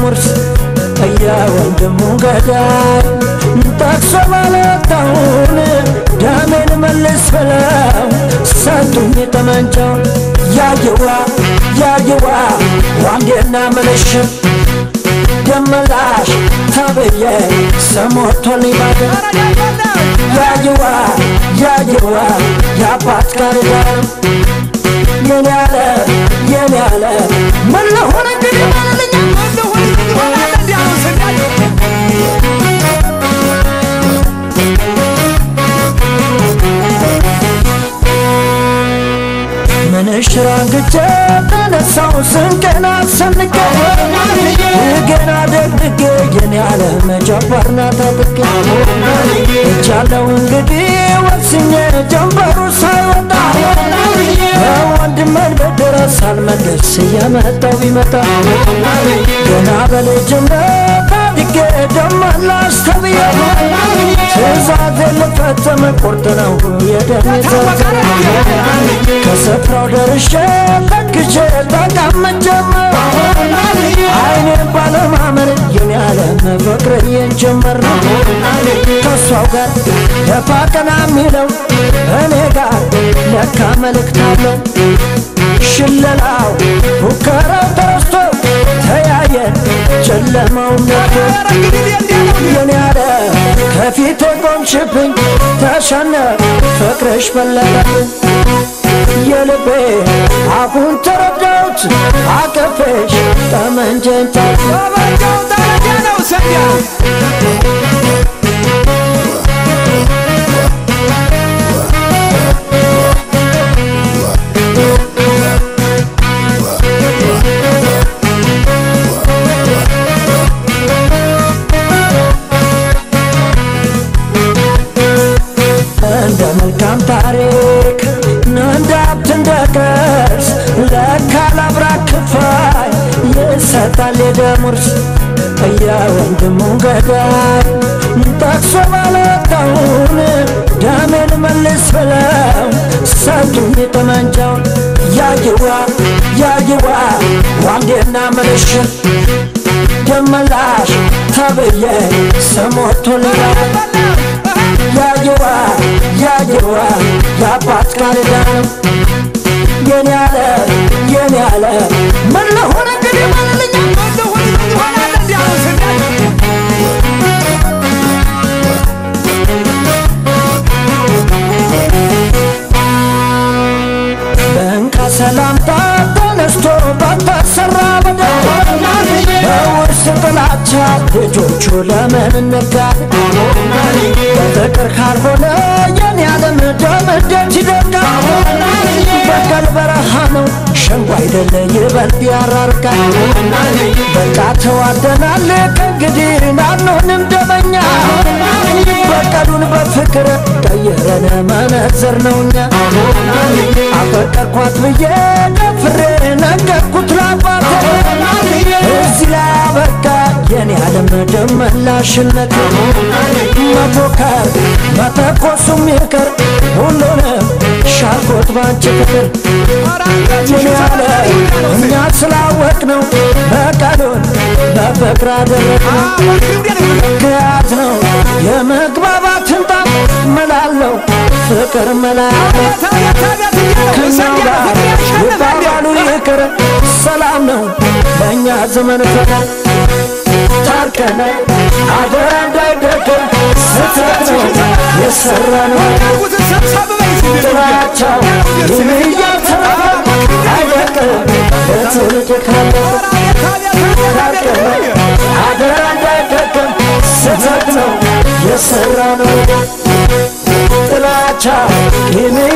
የደሙርስ እየወንድሙ ገዳይ ጠቅሶ ባለታውን ደሜን መልስ ብለው ሰጡኝ ጠመንጃውን ያየዋ ያየዋ ዋንዴና ምልሽም ደመላሽ ተብዬ ሰሞቶልኝ ባገር ያየዋ ያየዋ የአባት ጋር ጋር የኔ ያለ የኔ ያለ ምን ለሆነ እንግዲህ ማለልኛ ምንሽር አንግቼ ተነሳው ስንቄን አሰንቄ ገና ደግጌ የኔ ያለ መጀመርና ታጥቄ እጃለው እንግዲህ ወስኜ ጀንበሩ ሳይወጣ በወንድሜን በደረስ አልመለስ እየመጣው ቢመጣ ገና በልጅነት አድጌ ደመላሽ ተብዬ ትእዛዝ ልፈጽም ቁርጥ ነው የደሜ ከስፍራው ደርሼ ተክቼ ተቀምጬም አይኔን ባለማመን የኔ ዓለም ፍቅርዬን ጀመር ከእሷው ጋር ደፋ ቀና የሚለው እኔ ጋር ለካ መልእክት አለው ሽለላው ፉከራው ተረስቶ ተያየን ጨለማው ነቶ የኔ ያለ ከፊቴ ቆምሽብኝ ተሸነፍ ፍቅርሽ በለጠብኝ የልቤ አሁን ተረዳሁት አቀፈሽ ጠመንጀን እንደ መልካም ታሪክ እንደ ሀብት እንደ ቅርስ ለካ ላብራክ ክፋይ ይሰጣል የደሙርስ እየወንድሙ ገዳይ ጠቅሶ ባለታውን ደሜን መልስ ብለው ሰጡኝ ጠመንጃውን ያየዋ ያየዋ ዋንዴና ምልሽን ደመላሽ ተብዬ ስሞቶልኝ ያየዋ ያየዋ የአባት ቃልዳ ነው የኔ ያለ የኔ ያለ ምን ለሆነ እንግዲህ ማለልኛ በእንካ ሰላምታ ተነስቶ በተሰራ በደል በውርስ ጥላቻ ልጆቹ ለምን እንጋል በፍቅር ካልሆነ የኔ ዓለም ደም እንዴት ይደርጋል? በቀል በረሃ ነው ሸንጎ አይደለ ይበልጥ ያራርቃል። በቃ ተዋደናል ከእንግዲህ ናንሆንም ደመኛ በቀሉን በፍቅር ቀየረን መነጽር ነውኛ አፈቀርኳት ብዬ ደፍሬ ነገርኩት ላባቴ እዚህ ላይ አበቃ የኔ ዓለም ደመላሽነት መፎከር መተኮሱም ይቅር ሁሉንም ሻርኮት ባንቺ ፍቅር የኔ ዓለም እኛ ስላወቅ ነው በቀሉን በፍቅር አደረግነው ግያት ነው የመግባባትን ጣም መላለው ፍቅር መላለው ከኛው ጋር ይባባሉ ይቅር ሰላም ነው በእኛ ዘመን ፈተና ታርቀነ አደራ እንዳይደገም ስህተት ነው የሰራነው ጥላቻው ይህን እያተረፈ አይደቅም በትውልድ ካለፈ ታርቀነ አደራ እንዳይደገም ስህተት ነው የሰራነው ጥላቻ ይህን